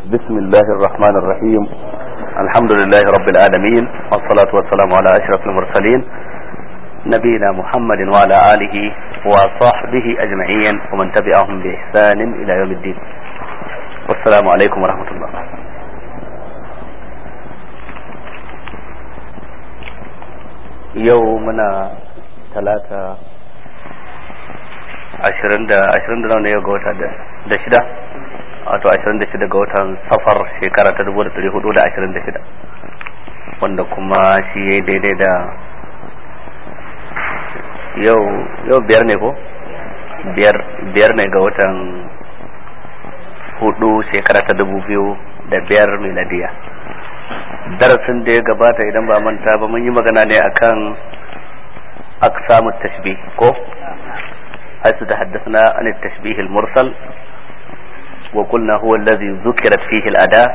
بسم الله الرحمن الرحيم الحمد لله رب العالمين والصلاة والسلام على أشرف المرسلين نبينا محمد وعلى آله وصحبه أجمعين ومن تبعهم بإحسان إلى يوم الدين والسلام عليكم ورحمة الله يومنا ثلاثة ashirin da ashirin da nawa ga wata da shida wato ashirin da shida ga watan safar shekara ta dubu da dari hudu da ashirin da shida wanda kuma shi ya daidai da yau yau biyar ne ko biyar biyar ne ga watan hudu shekara ta dubu biyu da biyar miladiya darasin da ya gabata idan ba manta ba mun yi magana ne akan aksamu tashbih ko حيث تحدثنا عن التشبيه المرسل وقلنا هو الذي ذكرت فيه الأداة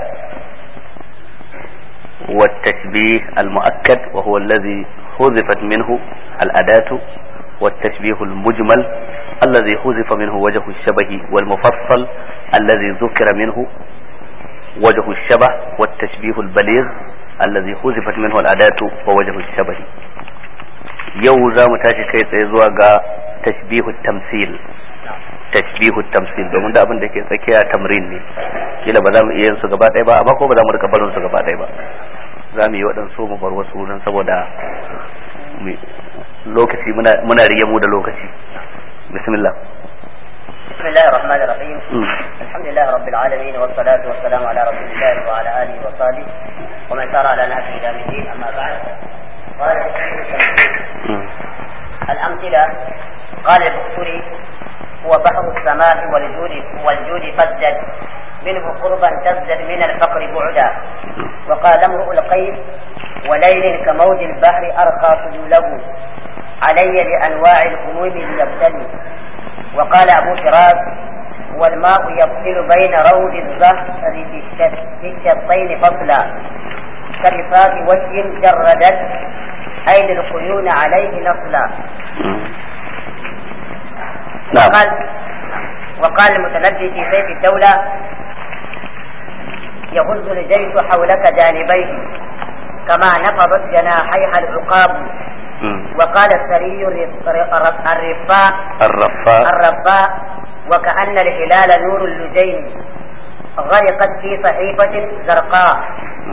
والتشبيه المؤكد وهو الذي حذفت منه الأداة والتشبيه المجمل الذي حذف منه وجه الشبه والمفصل الذي ذكر منه وجه الشبه والتشبيه البليغ الذي حذفت منه الأداة ووجه الشبه يوزا متاشي كيس إزواغا tashbihu tamsil tashbihu tamsil domin da abin da ke tsakiya tamrin ne kila ba za mu iya yin su gaba ɗaya ba amma ko ba za mu rika barin su gaba ɗaya ba za mu yi waɗansu mu bar wasu wurin saboda lokaci muna rige mu da lokaci bismillah بسم الله الرحمن الرحيم الحمد لله رب العالمين والصلاة والسلام على رسول الله وعلى آله وصحبه ومن سار على نهجه إلى الدين أما بعد قال الأمثلة قال البخاري هو بحر السماء والجود والجود فزد منه قربا تزدد من الفقر بعدا وقال امرؤ القيس وليل كموج البحر أرخى سجوله علي لأنواع الهموم ليبتلي وقال أبو فراس والماء يفصل بين روض الزهر بالشطين فصلا كرفات وجه جردت أيدي القيون عليه نصلا نعم وقال وقال المتنبي في سيف الدولة يهز الجيش حولك جانبيه كما نفضت جناحيها العقاب وقال السري الرفاء الرفاء الرفاء وكأن الهلال نور اللجين غرقت في صحيفة زرقاء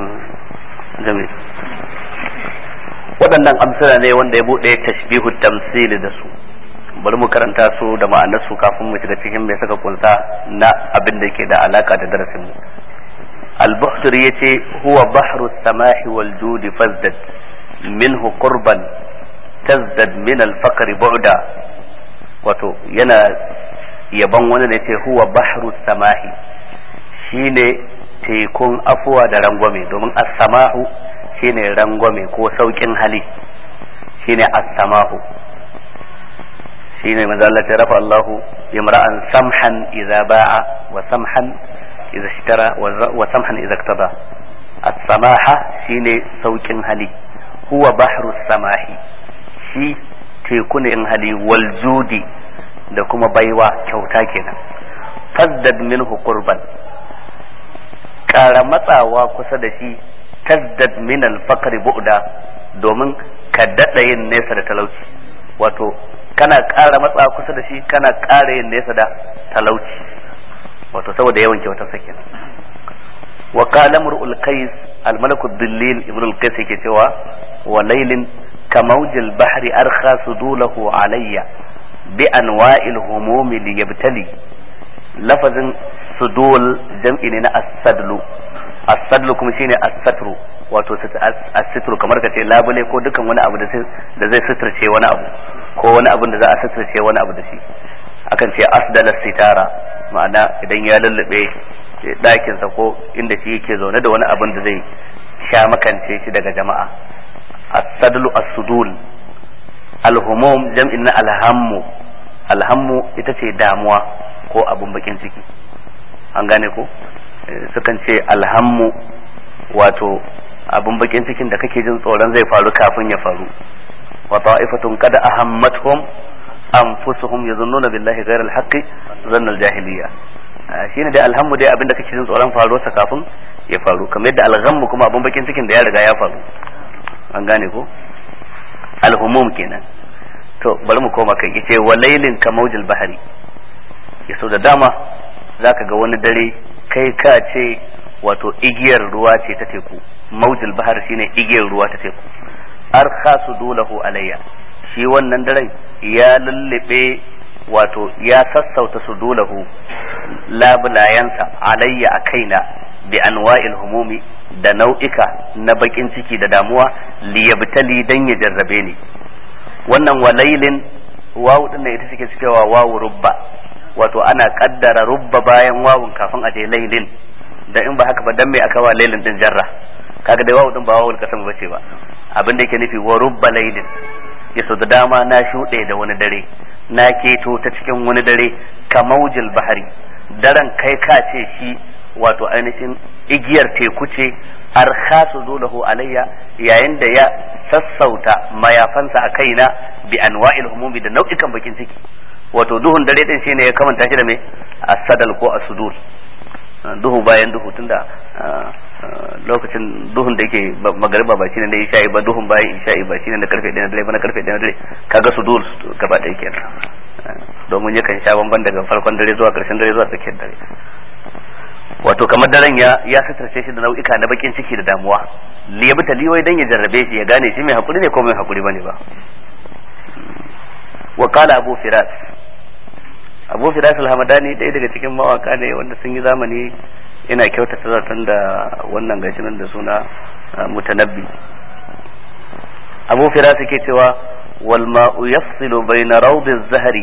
جميل waɗannan amsala ne wanda ya buɗe tashbihu tamsili da su bari mu karanta su da ma'anar su kafin mu shiga cikin mai saka kunsa na abin da ke da alaka da darasin mu al-buhtur yace huwa bahru samahi wal judi fazdad minhu qurban tazdad min al-faqri bu'da wato yana yaban wani ne yace huwa bahru samahi shine tekun afuwa da rangwame domin as-samahu shine rangwame ko saukin hali shine as-samahu shine manzo Allah ya rafa Allahu imra'an samhan idza ba'a wa samhan idza ishtara wa samhan idza iktada as-samaha shine saukin hali huwa bahru samahi shi teku ne in hali wal judi da kuma baiwa kyauta kenan fazdad minhu qurban ƙara matsawa kusa da shi tazdad min al-faqr bu'da domin ka dada yin nesa da talauci wato kana ƙara matsa kusa da shi kana ƙara yin nesa da talauci wato saboda yawan kyautar sakin wa qala mar'ul qais al-malik ad-dillil ibn al-qais yake cewa wa laylin kamawjil bahri arkha sudulahu alayya bi anwa'il humumi liyabtali lafazin sudul jam'i ne na as-sadlu as-sadlu kuma shine as-satru wato as-sitru kamar ka ce labule ko dukan wani abu da zai suturce wani abu ko wani abu da za a suturce wani abu da shi akan ce asdala sitara ma'ana idan ya lullube ɗakinsa ko inda shi yake zaune da wani abin da zai sha makance shi daga jama'a as-sadlu as-sudul al-humum jam'in na alhammu alhammu ita ce damuwa ko abun bakin ciki an gane ko sukan ce alhammu wato abun bakin cikin da kake jin tsoron zai faru kafin ya faru wa ta'ifatun qad ahammatuhum anfusuhum yazunnuna billahi ghayra al-haqqi zanna al-jahiliya shine dai alhammu dai abinda kake jin tsoron faruwarsa kafin ya faru kamar yadda alghammu kuma abin bakin cikin da ya riga ya faru an gane ko alhumum kenan to bari mu koma kai yace walailin kamaujil bahari yaso da dama zaka ga wani dare kai ka ce wato igiyar ruwa ce ta teku maujil bahar shine igiyar ruwa ta teku arkha sudulahu alayya shi wannan daren ya lullube wato ya sassauta sudulahu labulayansa alayya a kaina bi anwa'il humumi da nau'ika na bakin ciki da damuwa liyabtali dan ya jarrabe ni wannan walailin wawu din da ita suke cewa wawu rubba wato ana kaddara rubba bayan wawun kafin a je lailin da in ba haka ba dan me aka wa lailin din jarra kaga dai wawu din ba wawul kasam bace ba abin da yake nufi wa rubba lailin yaso da dama na shuɗe da wani dare na keto ta cikin wani dare kamaujil bahari daren kai ka ce shi wato ainihin igiyar teku ce arkhasu zulahu alayya yayin da ya sassauta mayafansa a kaina bi anwa'il humumi da nau'ikan bakin ciki wato duhun dare din shine ya kamanta shi da me asadal ko asudul duhu bayan duhu tunda lokacin duhun da yake magariba ba shine na isha'i ba duhun bayan isha'i ba shine na karfe 1 na dare ba na karfe 1 na dare kaga sudul gaba ɗaya kenan domin yakan sha bamban daga farkon dare zuwa karshen dare zuwa tsakiyar dare wato kamar daren ya ya sitarce shi da nau'ika na bakin ciki da damuwa liyabi taliwai dan ya jarrabe shi ya gane shi mai hakuri ne ko mai hakuri bane ba wa qala abu firas abu firas al-hamadani ɗaya daga cikin mawaka ne wanda sun yi zamani ina kyautata zaton da wannan gashi nan da suna mutanabbi abu firas yake cewa wal ma'u yafsilu bayna rawdi az-zahri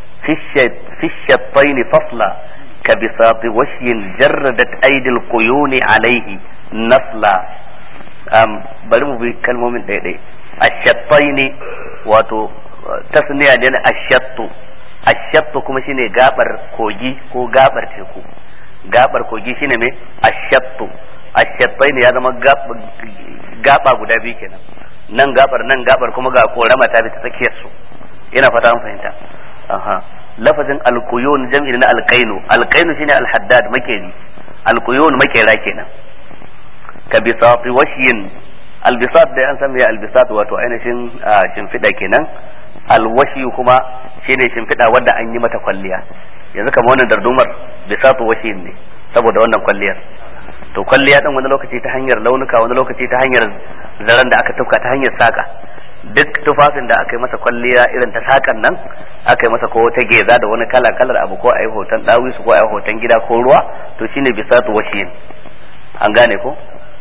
fi shattayn fasla كبساط وشي جردت أيدي القيون عليه نصلا أم bari mu bi kalmomin ɗaya ɗaya ashattai ne wato tasniya ne na ashattu ashattu kuma shine gabar kogi ko gabar teku gabar kogi shine me ashattu ashattai ne ya zama gaba guda biyu kenan nan gabar nan gabar kuma ga korama ta bi ta tsakiyar su ina fata an fahimta aha lafazin alkuyun jam'i na alkainu alkainu shine alhaddad makeri alkuyun makera kenan ka bisati washyin albisat da an san me albisat wato ainihin shimfiɗa kenan alwashi kuma shine shimfiɗa wadda an yi mata kwalliya yanzu kamar wannan dardumar bisatu washyin ne saboda wannan kwalliyar to kwalliya din wani lokaci ta hanyar launuka wani lokaci ta hanyar zaren da aka tufka ta hanyar saka duk tufafin da aka yi masa kwalliya irin ta sakan nan aka yi masa ko ta geza da wani kala kalar abu ko a yi hoton dawisu ko a yi hoton gida ko ruwa to shine bisatu washiyin an gane ko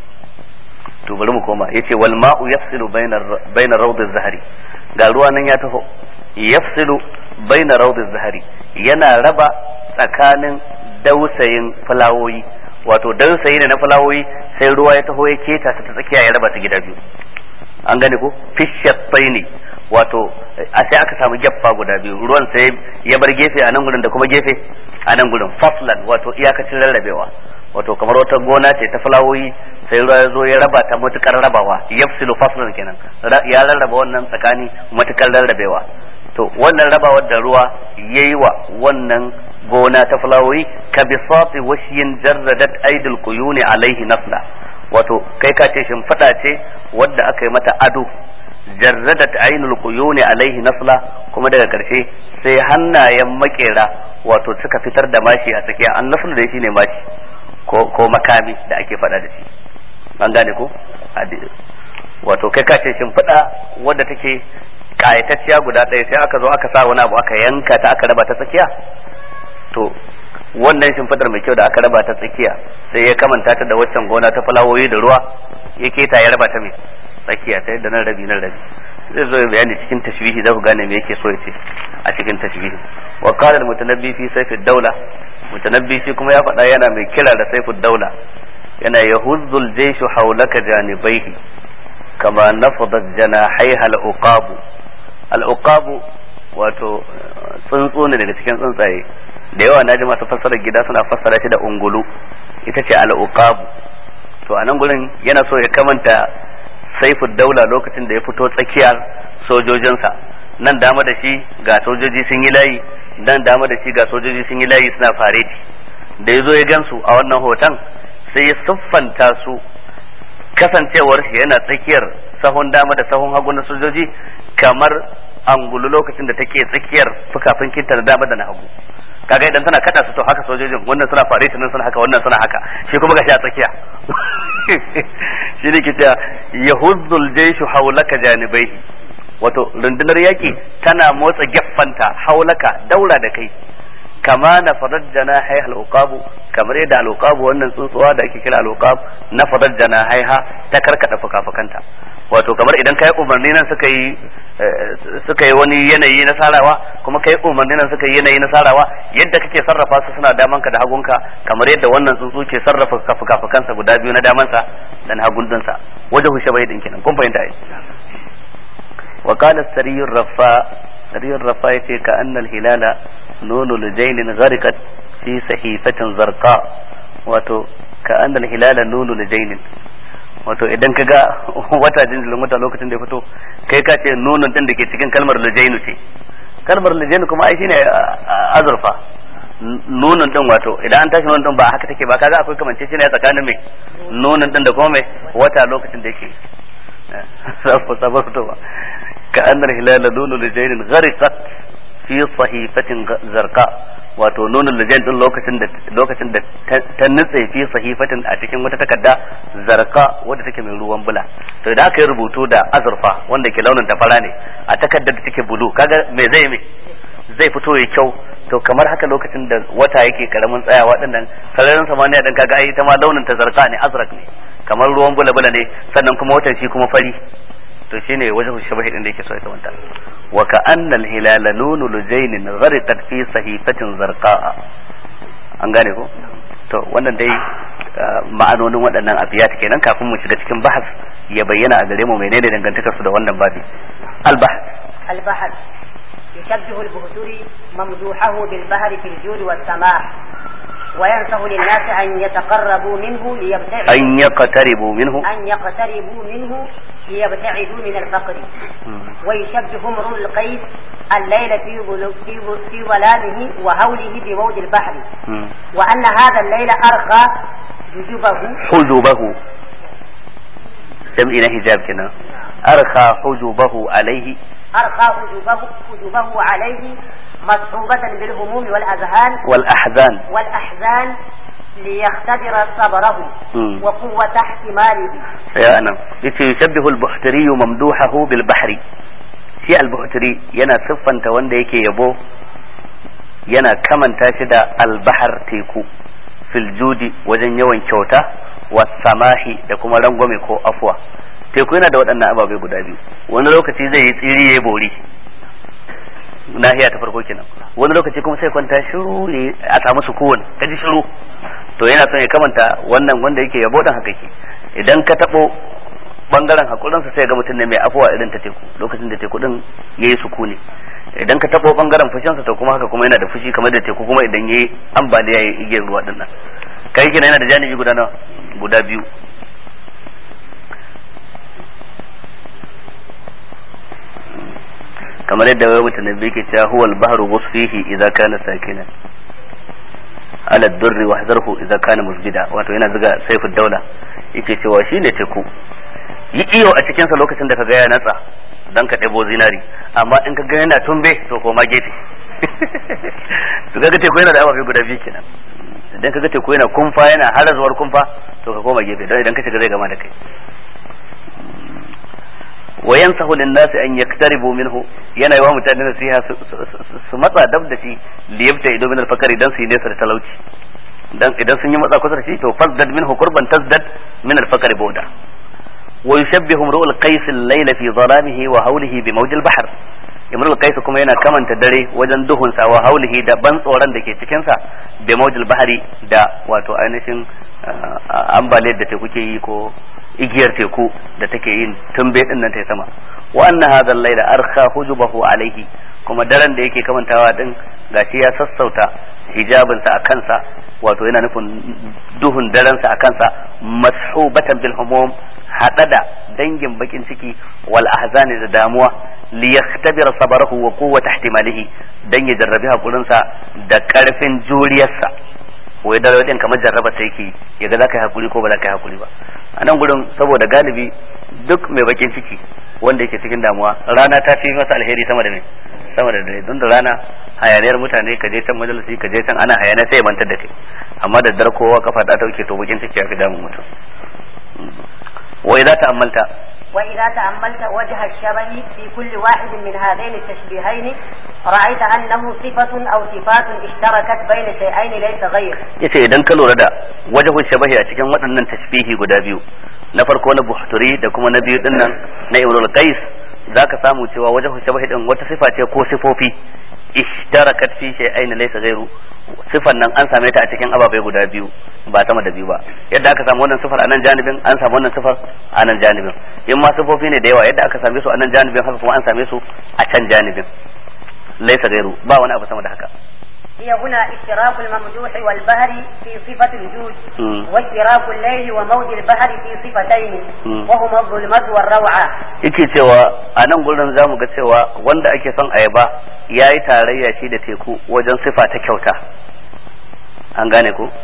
to bari mu koma yace wal ma'u yafsilu bainar bainar rawdiz zahari ga ruwa nan ya taho yafsilu bainar rawdiz zahari yana raba tsakanin dausayin fulawoyi wato dausayi ne na fulawoyi sai ruwa ya taho ya keta ta tsakiya ya raba ta gida biyu an gane ko fishattai ne wato a sai aka samu geffa guda biyu ruwan sai ya bar gefe a nan gudun da kuma gefe a nan gudun faslan wato iyakacin rarrabewa wato kamar wata gona ce ta fulawoyi sai ruwa ya zo ya raba ta matukar rabawa yafsilu faslan kenan ya rarraba wannan tsakani matukar rarrabewa to wannan rabawar da ruwa yayi wa wannan gona ta fulawoyi ka bisati washiyin jarradat aidil quyuni alaihi nasla wato kai ka ce shimfiɗa ce wadda aka yi mata ado jarradat ainul quyuni alaihi nasla kuma daga karshe sai hannayen makera wato suka fitar da mashi a tsakiya an naslu da shine mashi ko ko makami da ake faɗa da shi an gane ko wato kai ka ce shimfiɗa wadda take kayatacciya guda ɗaya sai aka zo aka sa wani abu aka yanka ta aka raba ta tsakiya to wannan shimfidar mai kyau da aka raba ta tsakiya sai ya kamanta ta da waccan gona ta fulawoyi da ruwa ya keta ya raba ta mai tsakiya ta yadda nan rabi nan rabi zai zo ya bayani cikin tashbihi za ku gane me yake so ya ce a cikin tashbihi wa qala al-mutanabbi fi sayfid dawla mutanabbi shi kuma ya faɗa yana mai kira da sayfid dawla yana yahuzzul jayshu hawlaka janibaihi kama nafadat janahaiha al-uqabu al-uqabu wato tsuntsu ne daga cikin tsuntsaye da yawa naji masu fassarar gida suna fassara shi da ungulu ita ce al'uqabu to a nan gurin yana so ya kamanta saifu daula lokacin da ya fito tsakiyar sojojinsa nan dama da shi ga sojoji sun yi layi nan dama da shi ga sojoji sun yi layi suna fareti da ya zo ya gansu a wannan hoton sai ya siffanta su kasancewar shi yana tsakiyar sahun dama da sahun hagu na sojoji kamar angulu lokacin da take tsakiyar fuka-fukin kinta na dama da na hagu kaga idan tana kada su to haka sojojin wannan suna fare nan suna haka wannan suna haka shi kuma gashi a tsakiya shi ne kita yahuzzul jayshu hawlaka janibaihi wato rundunar yaki tana motsa geffanta haulaka daura da kai kama na fadar jana hai al'uqabu kamar yadda al'uqabu wannan tsuntsuwa da ake kira al'uqab na fadar jana haiha ta karkada fuka-fukanta wato kamar idan kai umarni nan suka yi suka yi wani yanayi na sarawa kuma kai umarni nan suka yi yanayi na sarawa yadda kake sarrafa su suna daman ka da hagunka kamar yadda wannan tsuntsu ke sarrafa fuka-fukansa guda biyu na damansa da na hagun dinsa wajen hushe bai din kenan kun fahimta ai wa qala sariyur rafa sariyur rafa yace ka annal hilala nunu lujailin ghariqat fi sahifatin zarqa wato ka annal hilala nunu lujailin wato idan ka ga wata jinjirin wata lokacin da ya fito kai ka ce nunun din da ke cikin kalmar lujainu ce kalmar lujainu kuma ai shine azurfa nunun din wato idan an tashi nunun din ba haka take ba kaga akwai kamance shine tsakanin mai nunun din da kuma mai wata lokacin da yake sabon fitowa ka annar hilala nunu lujainin gharqat fi sahifatin zarqa wato nunin lujain din lokacin da lokacin da ta nutse fi sahifatin a cikin wata takarda zarqa wadda take mai ruwan bula to idan aka yi rubutu da azurfa wanda ke launin ta fara ne a takardar da take bulu kaga me zai me zai fito ya kyau to kamar haka lokacin da wata yake karamin tsayawa dinnan sararin samaniya din kaga ai ta ma launin ta zarqa ne azrak ne kamar ruwan bula bula ne sannan kuma watan shi kuma fari to shine wajen shabahi din da yake so ya kamanta wa ka annal hilala nunu lujainin gharqat fi sahifatin zarqa'a an gane ko to wannan dai ma'anonin waɗannan abiyat kenan kafin mu shiga cikin bahas ya bayyana a gare mu menene dangantakar su da wannan babi al-bahs al-bahs يشبه البهتري ممدوحه بالبهر في الجود والسماح وينصح للناس أن يتقربوا منه ليبتعدوا أن يقتربوا منه أن يقتربوا منه ليبتعدوا من الفقر ويشبه امرؤ القيس الليل في في في ظلامه وهوله بموج البحر وأن هذا الليل أرخى حجبه حجبه جمعنا حجاب كنا أرخى حجبه عليه أرخى حجبه حجبه عليه مصحوبة بالهموم والأذهان والأحزان والأحزان ليختبر صبره مم. وقوة احتماله يا أنا يشبه البحتري ممدوحه بالبحر shi albuhtari yana siffanta wanda yake yabo yana kamanta shi da albahar teku filjudi wajen yawan kyauta wa samahi da kuma rangwame ko afuwa teku yana da waɗannan ababai guda biyu wani lokaci zai yi tsiri ya yi bori nahiya ta farko kenan wani lokaci kuma sai kwanta shiru ya a samu sukun kaji shiru to yana son ya kamanta wannan wanda yake yabo dan haka ke idan ka tabo bangaren hakurinsa sai ga mutum ne mai afuwa irin ta teku lokacin da teku din yayi sukuni idan ka tabo bangaren fushinsa to kuma haka kuma yana da fushi kamar da teku kuma idan yayi ambaliya yayi igiyar ruwa din nan kai kenan yana da janibi guda nawa guda biyu kamar yadda wai mutum bai ke cewa huwal bahru wasfihi idza kana sakinan ala durri wa hazarhu idza kana musbida wato yana zuga saifud daula yake cewa shine teku yi iyo a cikin sa lokacin da kaga ya natsa dan ka ɗebo zinari amma in kaga yana tumbe to koma gefe to kaga teku yana da ababe guda biyu kenan idan kaga teku yana kumfa yana harazuwar kumfa to ka koma gefe don idan ka shiga zai gama da kai wa yansahu lin-nasi an yaktaribu minhu yana yawa mutane nasiha su matsa dab da shi liyabta ido min al-fakari dan su yi nesa da talauci dan idan sun yi matsa kusa da shi to fasdad minhu qurban tasdad min al-fakari bawda wa yushabbihu imru'ul qais al-layla fi dhalamihi wa hawlihi bi mawj al-bahr imru'ul qais kuma yana kamanta dare wajen duhun sa wa hawlihi da ban tsoron da ke cikin sa bi mawj al-bahri da wato ainihin ambaliyar da teku ke yi ko igiyar teku da take yin tumbe din nan ta sama wa anna hadha al-layla arkha hujubahu alayhi kuma daren da yake kamantawa din gashi ya sassauta hijabin sa a kansa wato yana nufin duhun daren sa a kansa mashubatan bil humum hada da dangin bakin ciki wal ahzani da damuwa li yaktabira sabarahu wa quwwata ihtimalihi dan ya jarrabi hakurin sa da karfin juriyarsa wai da wadin kamar jarraba sai ki ya ga zaka yi hakuri ko ba za ka yi hakuri ba a nan gurin saboda galibi duk mai bakin ciki wanda yake cikin damuwa rana ta fi masa alheri sama da me sama da dare don da rana hayaniyar mutane ka je can majalisi ka je can ana hayaniya sai ya mantar da kai amma da dar kowa kafa ta dauke to bakin ciki ya fi damun mutum wa idza ta'ammalta وإذا تأملت وجه الشبه في كل واحد من هذين التشبيهين رأيت أنه صفة أو صفات اشتركت بين شيئين ليس غير yace idan ka lura da wajahu shabahi a cikin waɗannan tasbihi guda biyu na farko na buhturi da kuma na biyu dinnan na ibnul qais zaka samu cewa wajahu shabahi din wata sifa ce ko sifofi ishtarakat fi shay'ain laysa ghairu sifan nan an same ta a cikin ababai guda biyu ba sama da biyu ba yadda aka samu wannan sifar a nan janibin an samu wannan sifar a nan janibin in ma sifofi ne da yawa yadda aka same su a nan janibin haka kuma an same su a can janibin laysa ghairu ba wani abu sama da haka هي هنا اشتراك الممدوح والبهر في صفة الجود مم. واشتراك الليل وموج البهر في صفتين مم. وهما الظلمة والروعة yake cewa a nan gurin za mu ga cewa wanda ake son ayaba ya yi tarayya shi da teku wajen sifa ta kyauta an gane ko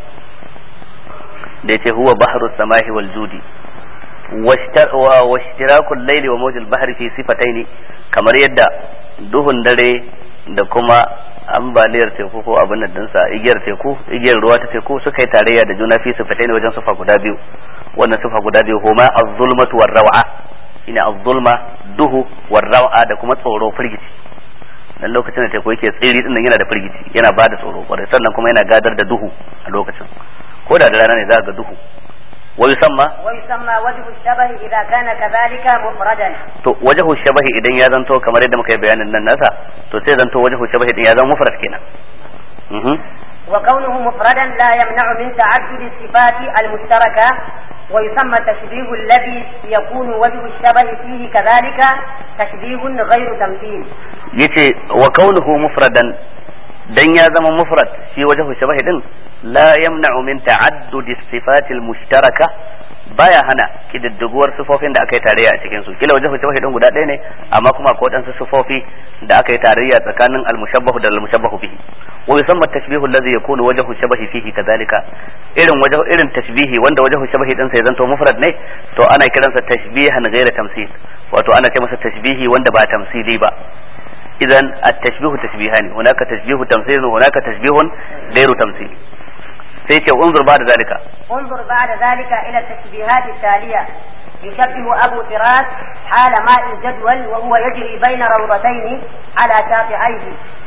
da yace huwa bahru samahi wal judi washtar- wa washtirakul laili wa mawjil bahri fi sifataini kamar yadda duhun dare da kuma ambaliyar teku ko abin nan dinsa igiyar teku igiyar ruwa ta teku suka yi tarayya da juna fi sifataini wajen sifa guda biyu wannan sifa guda biyu huma az-zulmatu war raw'a shine az-zulma duhu war raw'a da kuma tsoro firgici dan lokacin da teku yake tsiri din nan yana da firgici yana bada tsoro kwarai sannan kuma yana gadar da duhu a lokacin ko da da rana ne za ga duhu wa yusamma ويسمى وجه الشبه إذا كان كذلك مفردا to wajhu shabahi idan ya zanto kamar yadda muka yi bayanin nan nasa to sai zanto wajhu shabahi din ya zama mufrad kenan mhm وكونه مفردا لا يمنع من تعدد الصفات المشتركة ويسمى التشبيه الذي يكون وجه الشبه فيه كذلك تشبيه غير تمثيل yace wa kaunuhu mufradan dan ya zama mufrad shi wajhu shabahi din la yamna'u min ta'addudi sifatil mushtaraka baya hana kididdiguwar sifofin da aka yi tarayya a cikin su kila wajhu shabahi din guda ɗaya ne amma kuma akwai wadansu sifofi da aka yi tarayya tsakanin al-mushabbahu da al-mushabbahu bihi wa yusamma at-tashbihu alladhi yakunu wajhu shabahi fihi kadhalika irin wajhu irin tashbihi wanda wajhu shabahi din sai zanto mufrad ne to ana kiransa tashbihan ghayra tamsil wato ana ce masa tashbihi wanda ba tamsili ba إذا التشبيه تشبيهان هناك تشبيه تمثيل وهناك تشبيه غير تمثيل سيكي انظر بعد ذلك انظر بعد ذلك إلى التشبيهات التالية يشبه أبو فراس حال ماء الجدول وهو يجري بين روضتين على شاطئيه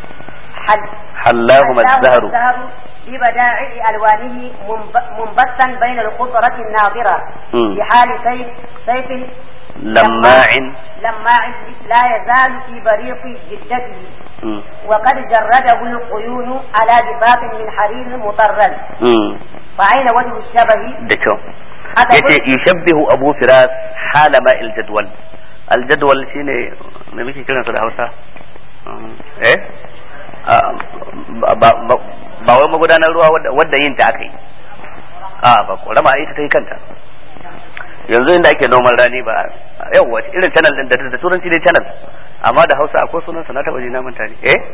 حل حلاهما الزهر الزهر ببدائع ألوانه منب- منبثا بين القطرة الناظرة مم. بحال سيف سيف لماع لماع لا يزال في بريق جدته مم. وقد جرده القيون على دفاق من حرير مطرز مم. فأين وجه الشبه؟ da kyau Haka yace yushabbihu abu firas hala ma aljadwal aljadwal shine me muke kiransa da Hausa Um, eh Ah, ba ba- ba- ba wai magudanar ruwa wadda- wadda yin ta aka yi a ba korama ita ta yi kanta yanzu inda ake noman rani ba yawwa irin channel din da da turanci dai channel amma da Hausa akwai sunansa na taba ji na manta ne eh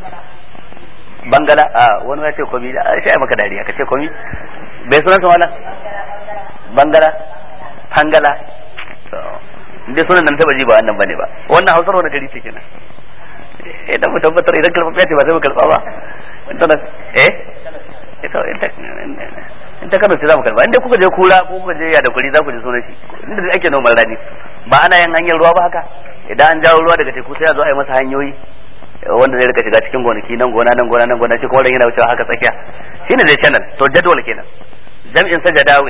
bangala a wani ya ce komi da sai ai maka dariya ka ce komi bai sunansa wala bangala pangala to dai sunan nan taba ji ba wannan bane ba wannan Hausar wani gari ce kenan idan mu tabbatar idan kalma ce ba sai mu karba ba internet eh ita ita in ta kano ce za mu karba inda kuka je kura ko kuka je ya da kuri za ku ji sunan shi inda da ake noman rani ba ana yin hanyar ruwa ba haka idan an jawo ruwa daga teku sai a zo a yi masa hanyoyi wanda zai rika shiga cikin gonaki nan gona nan gona nan gona shi kuma yana wucewa haka tsakiya shine zai channel to jadwal kenan jam'in sa jadawil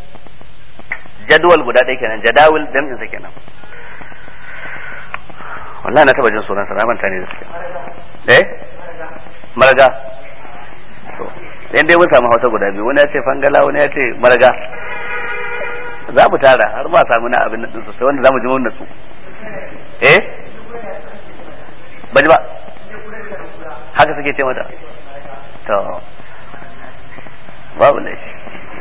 jadwal guda ɗaya kenan jadawil jam'in sa kenan wallahi na taba jin sunan sa na manta ne da suke eh marga to sai dai mun samu hausa guda biyu wani ya ce fangala wani ya ce marga za mu tara har ma samu na abin nan sosai wanda za mu ji mun natsu eh ba ji ba haka suke ce mata to babu laifi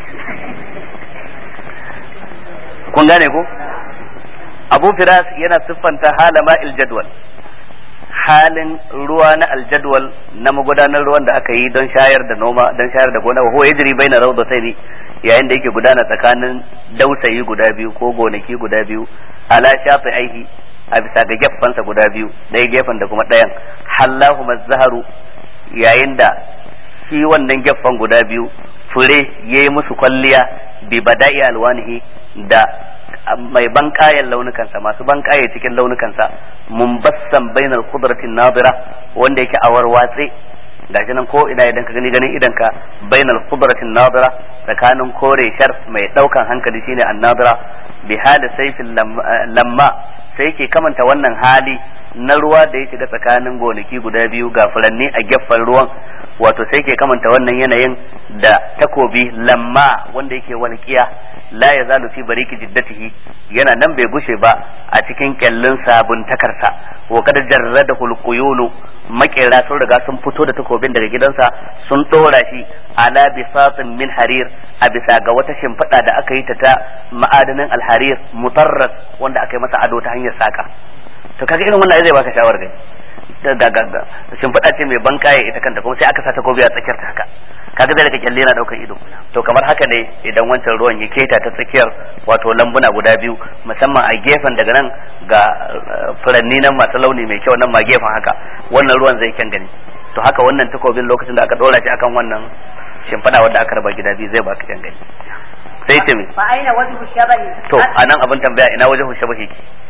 kun gane ko abu firas yana siffanta hala ma'il jadwal halin ruwa na aljadwal na magudanar ruwan da aka yi don shayar da noma don shayar da gona ko yajri baina rawdatayn yayin da yake gudana tsakanin dausayi guda biyu ko gonaki guda biyu ala shafi aihi a bisa ga geffansa guda biyu ɗaya gefen da kuma ɗayan hallahu mazzaharu yayin da shi wannan geffan guda biyu fure ya yi musu kwalliya bi bada'i alwanihi da mai bankayen launukansa masu bankaye cikin launukansa mumbassan bainal kudratin nadira wanda yake a warwatse gashi nan ko ina idan ka gani ganin idan ka bainal kudratin nadira tsakanin kore shar mai daukan hankali shine annadira bi hada sayfin lamma sai ke kamanta wannan hali na ruwa da ya shiga tsakanin gonaki guda biyu ga furanni a gefen ruwan wato sai ke kamanta wannan yanayin da takobi lamma wanda yake walƙiya la ya zalu fi bariki jiddatihi yana nan bai gushe ba a cikin kyallin sabuntakarsa wa kada jarrada hulquyulu makera sun riga sun fito da takobin daga gidansa sun dora shi ala bisatin min harir a bisa ga wata shimfiɗa da aka yi ta ta ma'adanin alharir mutarras wanda aka yi masa ado ta hanyar saka to kaga irin wannan zai baka shawar gani ga ga ga shimfiɗa ce mai bankaye ita kanta kuma sai aka sa takobi a tsakiyar ta haka kaga da daga kyalle yana daukar ido to kamar haka ne idan wancan ruwan ya keta ta tsakiyar wato lambuna guda biyu musamman a gefen daga nan ga furanni nan masu launi mai kyau nan ma gefen haka wannan ruwan zai kyan gani to haka wannan takobin lokacin da aka dora shi akan wannan shimfiɗa wanda aka raba gida biyu zai baka kyan gani sai ce me fa aina wajhu shabahi to anan abin tambaya ina wajhu shabahi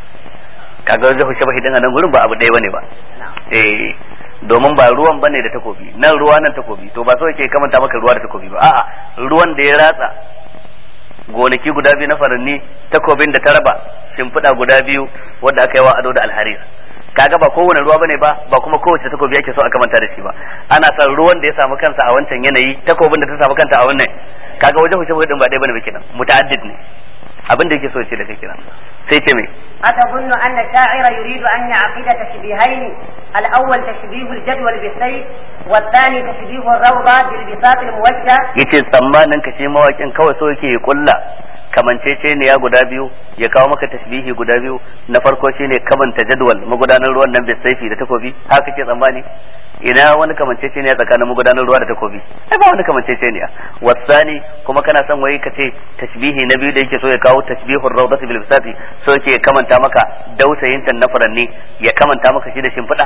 kaga wajhu shabahi din anan gurin ba abu ɗaya bane ba eh domin ba ruwan bane da takobi nan ruwa nan takobi to ba so yake kamanta maka ruwa da takobi ba a'a ruwan da ya ratsa gonaki guda biyu na faranni takobin da ta raba shimfiɗa guda biyu wadda aka yi wa ado da alharir kaga ba kowane ruwa bane ba ba kuma kowace takobi yake so a kamanta da shi ba ana son ruwan da ya samu kansa a wancan yanayi takobin da ta samu kanta a wannan kaga wajen hushe din ba ɗaya bane ba kenan muta'addid ne abin da yake so ce da kai kenan sai ce me أتظن أن الشاعر يريد أن يعقد تشبيهين الأول تشبيه الجدول بالسيف والثاني تشبيه الروضة بالبساط الموجه yace tsammanin ka shi mawakin kawai so yake ya kulla kamancece ne ya guda biyu ya kawo maka tasbihi guda biyu na farko shine kamanta jadwal magudanar ruwan nan bisaifi da takobi haka ke tsammani ina wani kamancece ne tsakanin magudanar ruwa da takobi ai ba wani kamancece ne wasani kuma kana son wai ka ce tasbihi na biyu da yake so ya kawo tasbihur rawdati bil bisati so yake kamanta maka dausayin tan na furanni ya kamanta maka shi da shimfiɗa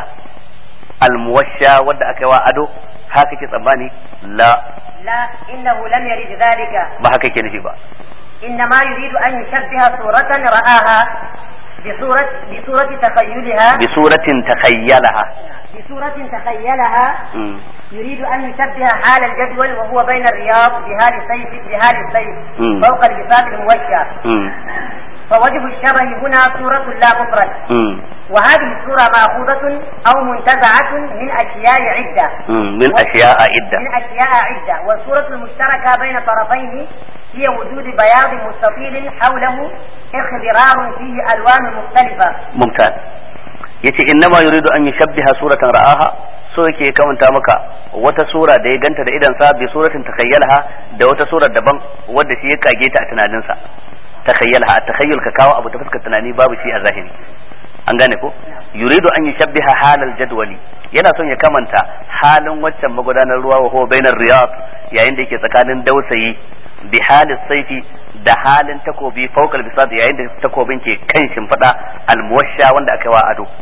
almuwasha wadda aka yi wa ado haka ke tsammani la لا إنه لم يرد ذلك ba haka ke nufi ba إنما يريد أن يشبه صورة رآها بصورة بصورة تخيلها bi suratin takhayyalaha بصورة تخيلها mm. يريد أن يشبه حال الجدول وهو بين الرياض بهذا السيف بهذا السيف مم. فوق البساط الموجه mm. فوجه الشبه هنا صورة لا مفرد mm. وهذه الصورة مأخوذة أو منتزعة من أشياء عدة mm. min ashiya'a idda من أشياء عدة والصورة المشتركة بين طرفين هي وجود بياض مستطيل حوله اخضرار فيه ألوان مختلفة mumtaz yace innama yuridu an yushabbiha suratan ra'aha so yake kamanta maka wata sura da ya ganta da idan sa bi suratin takhayyalha da wata sura daban wadda shi ya kage ta a tunaninsa takhayyalha at-takhayyul ka kawo abu ta fuskar tunani babu shi a zahiri an gane ko yuridu an yushabbiha halal jadwali yana son ya kamanta halin waccan magudanar ruwa wa huwa bainar riyad yayin da yake tsakanin dausayi bi halis saifi da halin takobi fawqal bisad yayin da takobin ke kan shimfiɗa almuwasha wanda aka yi wa ado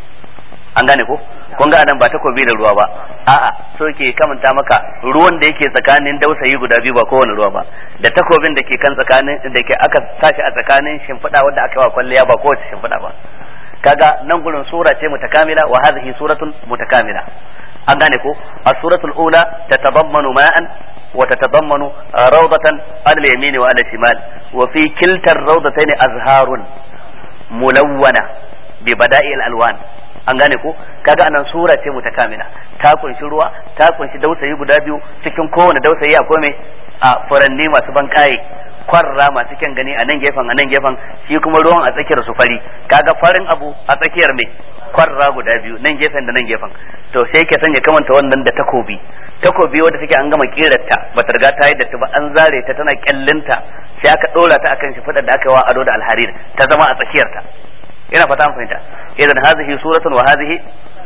an gane ko kun ga anan ba takobi da ruwa ba a'a so ke kamanta maka ruwan da yake tsakanin dausayi guda biyu ba kowane ruwa ba da takobin da ke kan tsakanin da ke aka tashi a tsakanin shimfiɗa wanda aka yi wa kwalliya ba kowace shimfiɗa ba kaga nan gurin sura ce mutakamila wa hadhihi suratun mutakamila an gane ko as-suratul ula tatadammanu ma'an wa tatadammanu rawdatan ala al-yamin wa ala al-shimal wa fi kilta ar-rawdatayn azharun mulawwana bi bada'i al-alwan an gane ko kaga anan sura ce mutakamila ta kunshi ruwa ta kunshi dausayi guda biyu cikin kowane dausayi akwai me a furanni masu bankaye kwarra masu kyan gani a nan gefen a nan gefen shi kuma ruwan a tsakiyar su fari kaga farin abu a tsakiyar me kwarra guda biyu nan gefen da nan gefen to sai ke sanya kamanta wannan da takobi takobi wadda take an gama kirarta ba ta riga ta yi datti ba an zare ta tana kyallinta sai aka dora ta akan shi da aka yi wa ado da alharir ta zama a tsakiyarta ina fata an fahimta idan hazihi suratun wa hazihi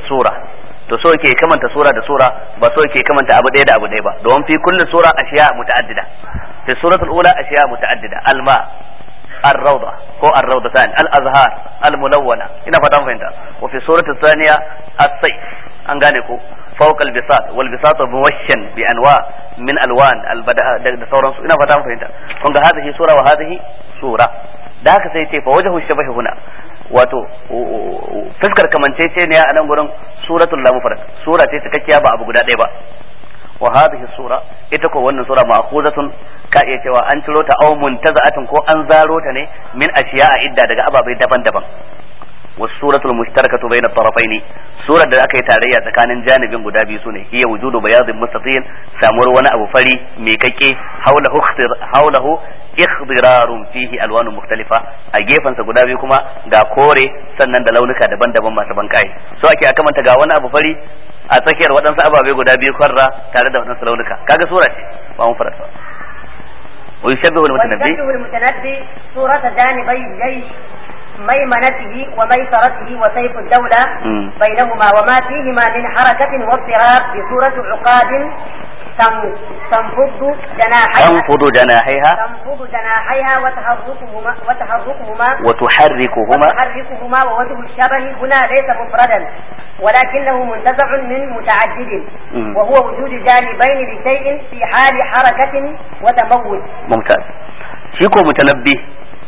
sura to so yake kamanta sura da sura ba so yake kamanta abu ɗaya da abu ɗaya ba don fi kulli sura ashiya muta'addida fi suratul ula ashiya muta'addida alma الروضة هو الروضتان الأزهار الملونة هنا فتان فهمت وفي سورة الثانية السيف أنغانيكو فوق البساط والبساط موشن بأنواع من ألوان البداء ثورا هنا فتان فهمت كونغ هذه سورة وهذه سورة da haka sai ce fa wajhu shabahi huna wato fuskar kamancece ne a nan gurin suratul la mufrad sura ce cikakkiya ba abu guda ɗaya ba wa hadhihi sura ita ko wannan sura ma'khuzatun ka iya cewa an ciro ta aw muntaza'atun ko an zaro ta ne min ashiya'a idda daga ababai daban-daban was suratul mushtarakatu bayna tarafaini surar da aka yi tarayya tsakanin janibin guda biyu sune hiya wujudu bayadin mustatil samuwar wani abu fari mai kake haulahu haulahu ikhdirarun fihi alwanu mukhtalifa a gefansa guda biyu kuma ga kore sannan da launuka daban-daban masu bankai so ake akamanta ga wani abu fari a tsakiyar waɗansu ababe guda biyu kwarra tare da waɗansu launuka kaga sura ce ba mun farata wa yushabbihu al-mutanabbi ويشبه المتنبي صورة جانبي الجيش ميمنته وميسرته وسيف الدولة مم. بينهما وما فيهما من حركة واضطراب بصورة عقاد تم- تنفض جناحيها تنفض جناحيها تنفض جناحيها وتحركهما وتحركهما وتحركهما وتحركهما ووجه الشبه هنا ليس مفردا ولكنه منتزع من متعدد مم. وهو وجود جانبين لشيء في حال حركة وتموج mumtaz shi ko mutanabbi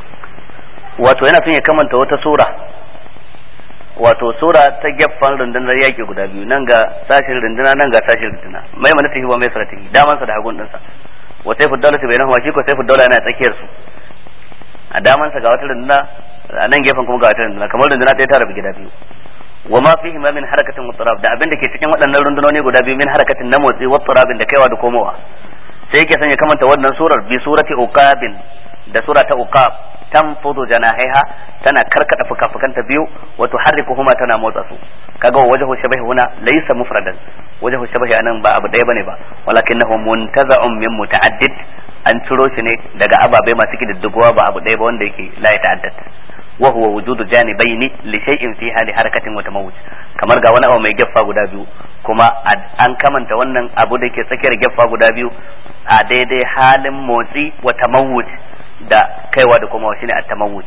wato yana son ya kamanta wata sura wato sura ta gefen rundunar yaƙi guda biyu nan ga sashin runduna nan ga sashin runduna mai mana tahi wa mai saratihi damansa da hagun ɗinsa wa sai fuddala bai nahuwa shi ko sai fuddala yana tsakiyar su a damansa ga wata runduna a nan gefen kuma ga wata runduna kamar runduna ɗaya ta rabu gida biyu wa ma fihi ma min harakatin mutarab da abin da ke cikin waɗannan rundunoni guda biyu min harakatin na motsi wa turabin da kaiwa da komowa sai yake son ya kamanta wannan surar bi surati uqabin da sura ta uqab tanfudu janahiha tana karkada fuka-fukanta biyu wa tuharrikuhuma tana motsa su kaga wajhu shabahi huna laysa mufradan wajhu shabahi anan ba abu daya bane ba walakinahu muntaza'un min muta'addid an ciro shi ne daga ababai masu kididdigowa ba abu daya ba wanda yake la ya ta'addad wa huwa wujudu janibaini li shay'in fi hali harakatin wa tamawuj kamar ga wani abu mai geffa guda biyu kuma an kamanta wannan abu da ke tsakiyar geffa guda biyu a daidai halin motsi wa tamawuj da kaiwa da kuma shine at-tamawuj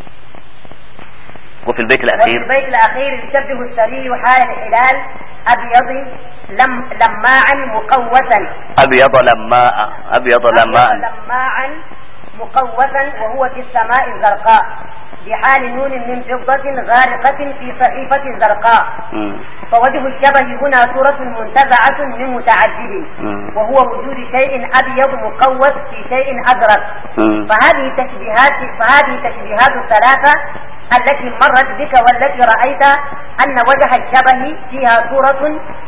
وفي البيت وفي الأخير البيت الأخير يشبه السري حال الهلال أبيض لم لماعا مقوسا أبيض لماء أبيض لماء أبيض لماعا مقوسا وهو في السماء الزرقاء بحال نون من فضة غارقة في صحيفة زرقاء مم. فوجه الشبه هنا صورة منتزعة من متعدد مم. وهو وجود شيء أبيض مقوس في شيء أزرق مم. فهذه تشبيهات فهذه تشبيهات الثلاثة التي مرت بك والتي رأيت أن وجه الشبه فيها صورة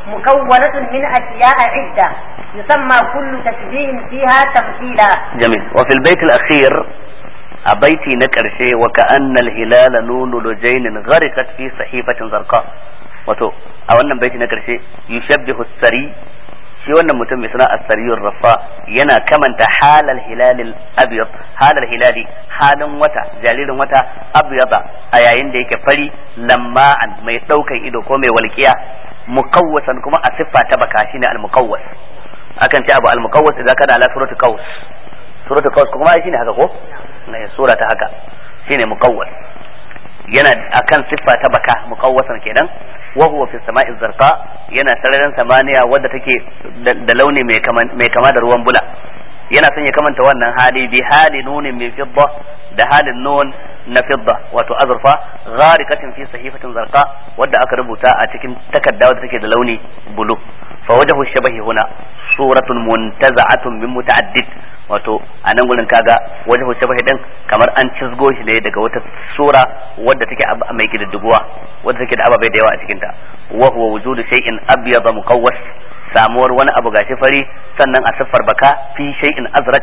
مكونة من أشياء عدة يسمى كل تشبيه فيها تمثيلا جميل وفي البيت الأخير أبيتي نكرشي وكأن الهلال نون لجين غرقت في صحيفة زرقاء wato a wannan baiti na karshe yushabbihu sari shi wannan mutum mai suna as-sariyur rafa yana kamanta halal hilalil abyad halal hilali halin wata jaririn wata abyada a yayin da yake fari lamma'an mai daukan ido ko mai walƙiya muqawwasan kuma a siffa ta baka shine al-muqawwas akan ce abu al-muqawwas idan kana ala suratu qaus suratu qaus kuma ai shine haka ko ne sura ta haka shine muqawwas yana akan siffa ta baka muqawwasan kenan wa huwa fi sama'i zarqa yana sararin samaniya wadda take da launi mai kama mai kama da ruwan bula yana son ya kamanta wannan hali bi hali nunin min fidda da halin nun na fidda wato azurfa gharikatin fi sahifatin zarqa wadda aka rubuta a cikin takarda wadda take da launi bulu fa wajhu shabahi huna suratun muntaza'atun min muta'addid wato a nan gurin kaga wajhu shabahi din kamar an cizgo shi ne daga wata sura wadda take mai kididdiguwa wadda take da ababai da yawa a cikin ta wa huwa wujudu shay'in abyad muqawwas samuwar wani abu gashi fari sannan a siffar baka fi shay'in azrak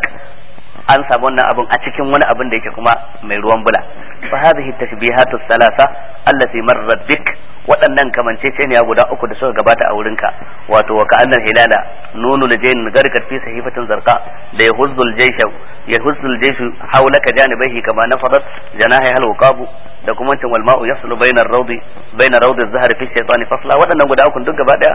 an samu wannan abun a cikin wani abun da yake kuma mai ruwan bula fa hadhihi tashbihatu salasa allati marrat bik waɗannan kamanceceniya guda uku da suka gabata a wurinka wato wa ka'annal hilala nunu lajayn garkat fi sahifatin zarqa da yahuzzul jaysha yahuzzul jayshu hawlaka janibaihi kama nafadat janahi hal uqabu da kuma wancan wal ma'u yaslu bainar rawdi bainar rawdi az-zahri fi shaytani fasla waɗannan guda uku duk gaba daya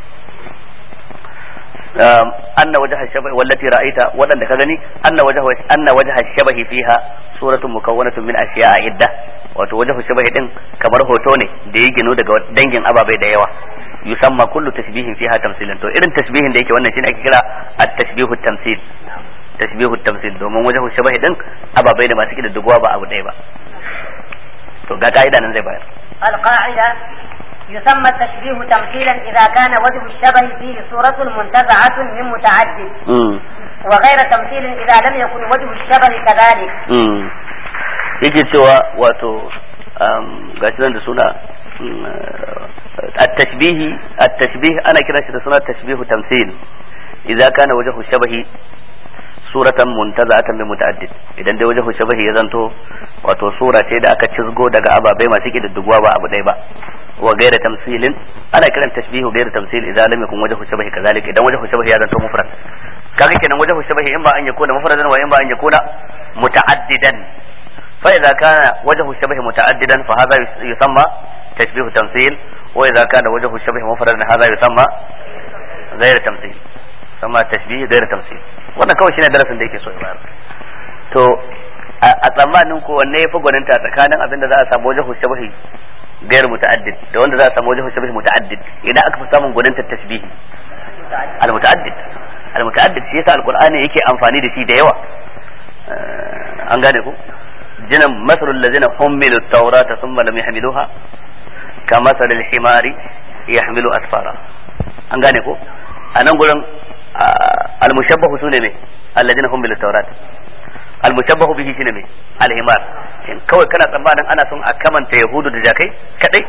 anna wajha shabahi wallati ra'aita wadanda ka gani anna wajha anna wajha shabahi fiha suratun mukawwanatun min ashiya'a idda wato wajhu shabahi din kamar hoto ne da ya gino daga dangin ababai da yawa yusamma kullu tashbihin fiha tamsilan to irin tashbihin da yake wannan shine ake kira at-tashbihu tamsil tashbihu tamsil domin wajhu shabahi din ababai ne masu kididdigowa ba abu ɗaya ba to ga ka'ida nan zai bayar القاعدة يسمى التشبيه تمثيلا إذا كان وجه الشبه فيه صورة منتزعة من متعدد وغير تمثيل إذا لم يكن وجه الشبه كذلك yake cewa wato gashi nan da suna at-tashbihi at-tashbih ana kira shi da suna tashbihu tamthil idza kana wajhu shabahi suratan muntaza'atan bi muta'addid idan dai wajhu shabahi ya zanto wato sura ce da aka cizgo daga ababai masu kididduguwa ba abu dai ba wa gaira tamsilin ana kiran tashbihu gaira tamsil idan lam yakun wajhu shabahi kazalik idan wajhu shabahi ya zanto mufrad kaga kenan wajhu shabahi in ba an yakuna mufradan wa in ba an yakuna muta'addidan fa idza kana wajhu shabahi muta'addidan fa hadha yusamma tashbihu tamsil wa idza kana wajhu shabahi mufradan hadha yusamma gaira tamsil sama tashbihi gaira tamsil wannan kawai shine darasin da yake so ya bayar to a tsammanin ko wanne yafi gwaninta tsakanin abin da za a samu wajhu shabahi غير متعدد da wanda za a samu wajen shabih muta'addid idan aka fi samun gwaninta tasbihi al-muta'addid al-muta'addid shi yasa alqur'ani yake amfani da shi da yawa an gane ku jinan masalul ladzina humilu at-taurata thumma lam yahmiluha kamathal al-himari yahmilu asfara an gane ku anan gurin al-mushabbahu sune ne alladina humilu at-taurata al-mushabbahu bihi shine me al-himar shin kawai kana tsammanin ana son a kamanta yahudu da jakai kadai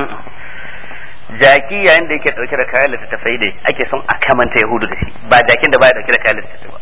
jaki yayin da yake dauke da kayan littattafai ne ake son a kamanta yahudu da shi ba jakin da baya dauke da kayan littattafai ba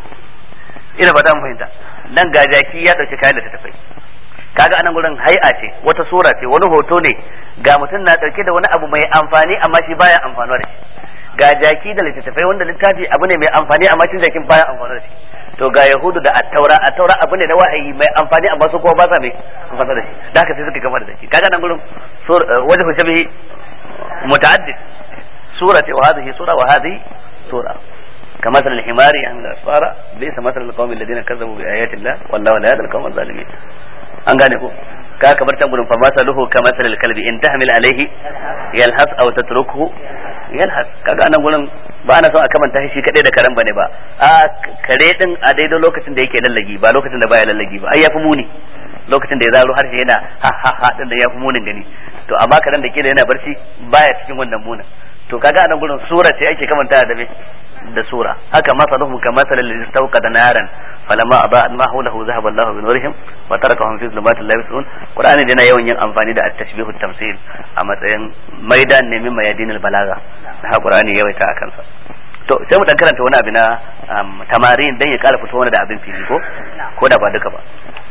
ina ba mu fahimta nan ga jaki ya dauke kayan littattafai kaga anan gurin hai'a ce wata sura ce wani hoto ne ga mutum na dauke da wani abu mai amfani amma shi baya amfanuwa da shi ga jaki da littattafai wanda littafi abu ne mai amfani amma shi jakin baya amfanuwa da shi to ga yahudu da attaura attaura abu ne na wahayi mai amfani amma su kuma ba sa mai amfani da shi da haka sai suka gama da shi kaga nan gurin wajen shabihi muta'addid sura ce wa hadhihi sura wa hadhihi sura كمثل الحمار يحمل أسفارا ليس مثل القوم الذين كذبوا بآيات الله والله لا يهدي القوم الظالمين an gane ko ka kamar can gudun fama saluhu ka masalil kalbi in tahmil alaihi yalhas aw tatrukuhu yalhas kaga anan gurin ba ana son a kamanta shi kadai da karen bane ba a kare din a daidai lokacin da yake lallagi ba lokacin da baya lallagi ba ai yafi muni lokacin da ya zaro harshe yana ha ha ha din da yafi munin gani to amma karen da ke da yana barci baya cikin wannan munin to kaga anan gurin sura ce ake kamanta da me da sura haka masaluhum ka masalil ladzi istawqada naran falamma aba'at ma hawlahu dhahaba Allahu bi nurihim wa tarakahum fi dhulumatin la yusirun qur'ani yana yawan yin amfani da at-tashbihu tamsil a matsayin maidan ne min mayadinil balaga da qur'ani yawaita a kansa to sai mu dan karanta wani abu na tamarin dan ya kara fito wani da abin fili ko ko da ba duka ba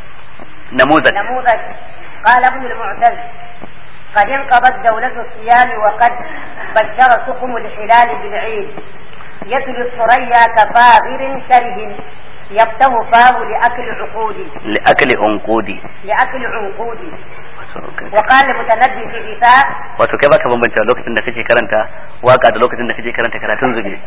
namuzaj نموذج قال ابن المعتز قد انقضت دولة الصيام وقد بشر سقم الحلال بالعيد يتلو الثريا كفاغر شره يفتح فاه لأكل عقودي لأكل عنقودي لأكل عنقودي وقال المتنبي في غثاء wato kai baka bambanta lokacin da kake karanta waka da lokacin da kake karanta karatun zube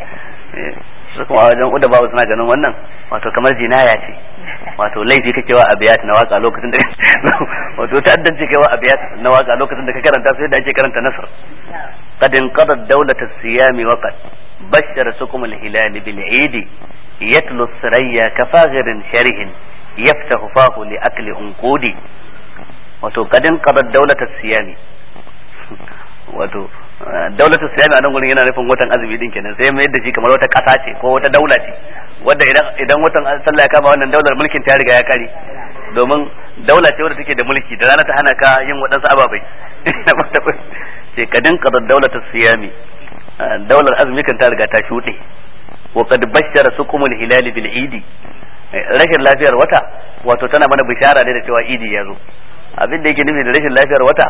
su kuma wajen uda babu suna ganin wannan wato kamar jinaya ce wato laifi kake wa abiyat na waka lokacin da wato ta'addanci kai wa abiyat na waka lokacin da ka karanta sai da ake karanta nasr qad inqadat dawlat as-siyam wa qad bashara sukum al-hilal bil eid yatlu as-sirayya kafaghirin sharihin yaftahu fahu li akli unqudi wato kadin qadad dawlatus siyami wato daulatul siyami a nan gurin yana nufin watan azumi din kenan sai mai da shi kamar wata kasa ce ko wata daula ce wanda idan idan watan sallah ya kama wannan daular mulkin ta riga ya kare domin daula ce wadda take da mulki da rana ta hana ka yin waɗansu ababai sai kadin qadad daulatus siyami daular azumi kan ta riga ta shuɗe wa qad bashara sukumul hilali bil idi rashin lafiyar wata wato tana mana bishara ne da cewa idi ya zo abin da yake nufi da rashin lafiyar wata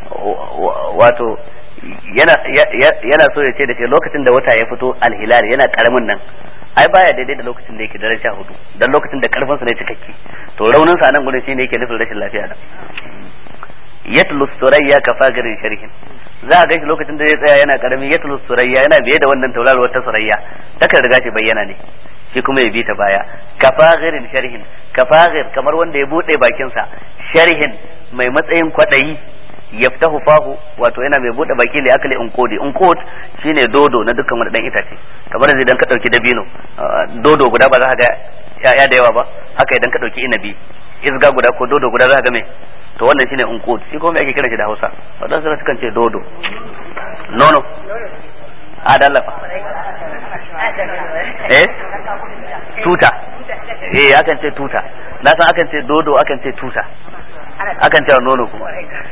wato yana yana so ya ce da ke lokacin da wata ya fito alhilal yana karamin nan ai baya daidai da lokacin da yake daren sha hudu dan lokacin da karfin sa ne cikakke to raunin sa nan gurin shine yake nufin rashin lafiya da yatlu surayya ka fagirin sharhin za a gaishe lokacin da ya tsaya yana karami yatlu surayya yana biye da wannan tauraruwar ta surayya takan riga shi bayyana ne shi kuma ya bi ta baya ka fagirin sharhin ka fagir kamar wanda ya bude bakinsa sharhin mai matsayin kwadayi yaftahu fahu wato yana mai bude baki li akali unkodi unkod shine dodo na dukkan wani dan itace kamar yanzu idan ka dauki dabino dodo guda ba za ka ga yaya da yawa ba haka idan ka dauki inabi isga guda ko dodo guda za ka ga me to wannan shine unkod shi kuma me ake kiran shi da Hausa wadansu su kan ce dodo nono a dallafa eh tuta eh akan ce tuta na san akan ce dodo akan ce tuta akan ce nono kuma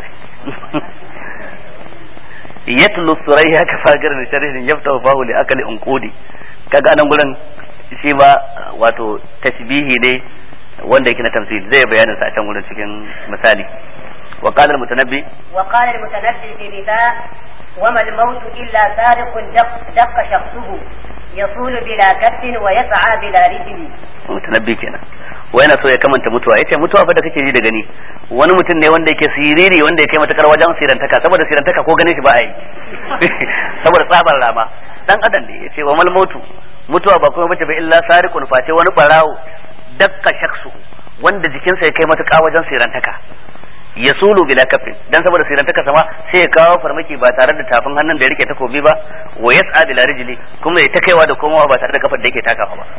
yatlu surayya ka fagar da sharhin yaftahu fahu li akali unqudi kaga anan gurin shi ma wato tashbihi ne wanda yake na tamsil zai bayanin sa a can gurin cikin misali wa qala al-mutanabbi wa qala al-mutanabbi fi nida وما الموت إلا سارق دق, دق شخصه يصول بلا كف ويسعى بلا رجل mutanabbi kenan wai yana so ya kamanta mutuwa yace mutuwa fa da kake ji da gani wani mutum ne wanda yake siriri wanda ya kai matakar wajen sirantaka saboda sirantaka ko ganin shi ba a yi saboda tsabar rama dan adam ne yace wa mal mautu mutuwa ba kuma bace ba illa sariqun face wani barawo dakka shaksu wanda jikinsa ya kai matuƙa wajen sirantaka ya sulu bila kafin dan saboda sirantaka sama sai ya kawo farmaki ba tare da tafin hannun da ya rike takobi ba wa yas'a bila rijli kuma ya ta kaiwa da komawa ba tare da kafar da yake takawa ba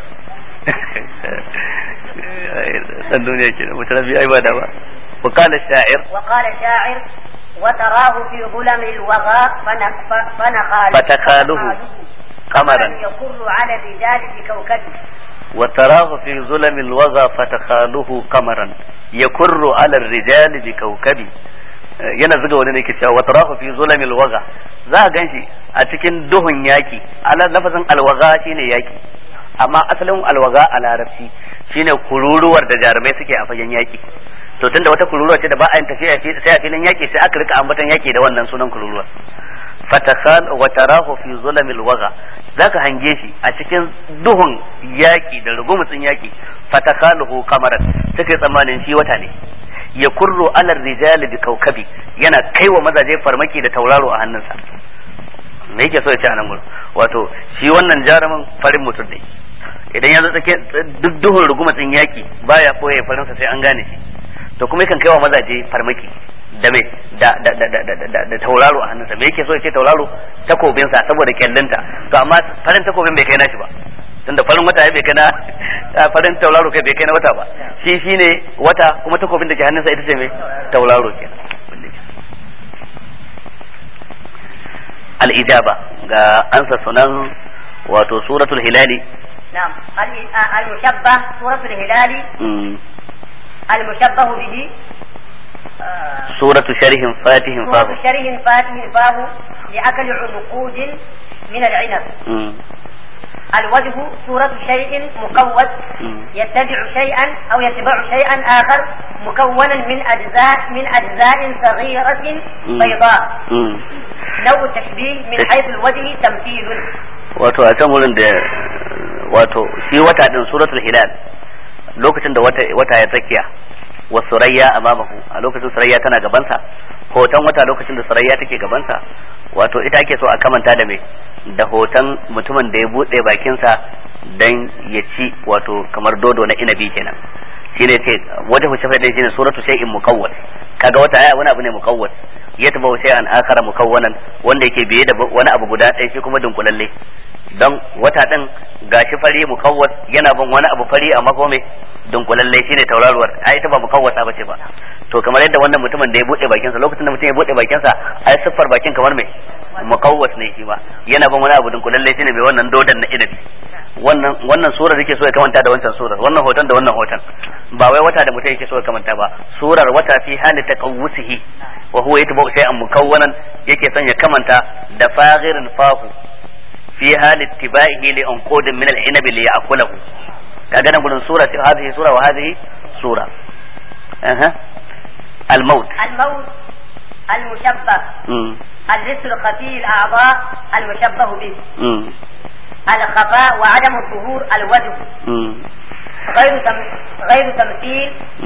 dan duniya ke da mutum ai ba da ba wa qala sha'ir wa qala sha'ir وتراه في ظلم الوغى فنقال فتخاله قمرا يقر على الرجال بكوكبه وتراه في ظلم الوغى فتخاله قمرا يكر على الرجال بكوكبه yana zuga wani ne ke cewa watarahu fi zulamil waga za a ganshi a cikin duhun yaki ala lafazin alwaga shine yaki amma asalin alwaga a larabci shine kururuwar da jarumai suke a fagen yaki to tunda wata kururuwa ce da ba a yin tafiya sai a filin yaki sai aka rika ambatan yaki da wannan sunan kururuwa fatakhal wa tarahu fi zulamil waga zaka hange shi a cikin duhun yaki da rugumutsin yaki fatakhaluhu qamaran take tsammanin shi wata ne ya kurru alar rijali bi kaukabi yana kaiwa mazaje farmaki da tauraro a hannunsa me yake so ya ce a nan gurin wato shi wannan jarumin farin mutum ne idan ya zo tsake duk duhun rugumutsin yaki baya boye farinsa sai an gane shi to kuma yakan kaiwa mazaje farmaki da me da da da da da da tauraro a hannunsa me yake so ya ce tauraro takobinsa saboda kyallinta to amma farin takobin bai kai nashi ba tunda farin wata bai kai na farin tauraro kai bai kai na wata ba shi shine wata kuma takobin da ke hannunsa ita ce me tauraro kenan al-ijaba ga ansa sunan wato suratul hilali نعم المشبه سورة الهلال المشبه به سورة شرح فاتح سورة فاضل شره فاتح فاه لأكل عنقود من العنب الوجه صورة شيء مكون يتبع شيئا أو يتبع شيئا آخر مكونا من أجزاء من أجزاء صغيرة بيضاء نوع التشبيه من حيث الوجه تمثيل wato a can wurin da wato shi wata din suratul hilal lokacin da wata wata ya tsakiya wa surayya amamahu a lokacin surayya tana gabansa hoton wata lokacin da surayya take gabansa wato ita ake so a kamanta da me da hoton mutumin da ya bude bakinsa dan ya ci wato kamar dodo na inabi kenan shine ce wajen hu shafa shine suratu shay'in mukawwal kaga wata aya wani abu ne mukawwal ya taba shay'an akhara mukawwanan wanda yake biye da wani abu guda ɗaya shi kuma dunkulalle don wata din gashi fari mukawwas yana bin wani abu fari amma kuma me dunkulalle shine tauraruwar ai ita ba mukawwasa bace ba to kamar yadda wannan mutumin da ya bude bakinsa lokacin da mutum ya bude bakinsa ai siffar bakin kamar me mukawwas ne shi ba yana bin wani abu dunkulalle shine mai wannan dodan na inabi wannan wannan surar yake so ya kamanta da wancan surar wannan hoton da wannan hoton ba wai wata da mutum yake so ya kamanta ba surar wata fi hali taqawwusihi wa huwa yatba'u shay'an mukawwanan yake son ya kamanta da faghirin fahu fi hali tibaihi li unqudin min al-inabi li ya'kulahu kaga nan gurin sura ce hadhihi sura wa hadhihi sura aha al-maut الموت المشبه اللبس الخفي الأعضاء المشبه به الخفاء وعدم الظهور الوجه غير تم... غير تمثيل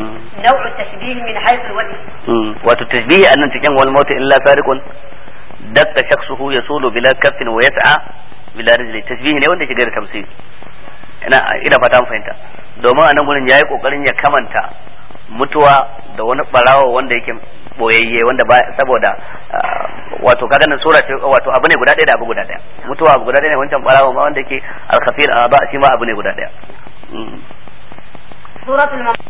نوع التشبيه من حيث الوجه wato tashbihi annan cikin wal mautu illa sariqun dakka shakhsuhu yasulu bila kaffin wa yas'a bila rijli tashbihi ne wanda ke gari tamsil ina ina fata mun fahimta domin anan gurin yayi kokarin ya kamanta mutuwa da wani barawo wanda yake boyayye wanda ba saboda wato kaga nan sura ce wato abu ne guda ɗaya da abu guda ɗaya mutuwa abu guda ɗaya ne wancan barawo ma wanda yake al-khafir ba shi ma abu ne guda ɗaya سورة المم...